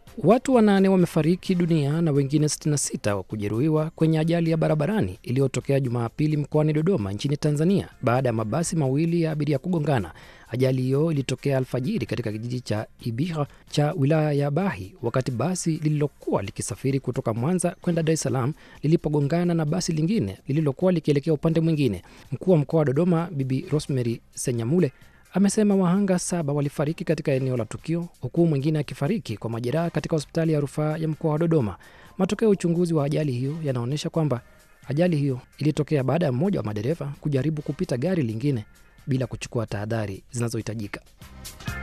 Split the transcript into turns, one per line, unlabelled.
Watu wanane wamefariki dunia na wengine 66 wa kujeruhiwa kwenye ajali ya barabarani iliyotokea Jumapili mkoani Dodoma nchini Tanzania baada ya mabasi mawili ya abiria kugongana. Ajali hiyo ilitokea alfajiri katika kijiji cha Ibiha cha wilaya ya Bahi wakati basi lililokuwa likisafiri kutoka Mwanza kwenda Dar es Salaam lilipogongana na basi lingine lililokuwa likielekea upande mwingine. Mkuu wa mkoa wa Dodoma Bibi Rosemary Senyamule amesema wahanga saba walifariki katika eneo la tukio huku mwingine akifariki kwa majeraha katika hospitali ya rufaa ya mkoa wa Dodoma. Matokeo ya uchunguzi wa ajali hiyo yanaonyesha kwamba ajali hiyo ilitokea baada ya mmoja wa madereva kujaribu kupita gari lingine bila kuchukua tahadhari zinazohitajika.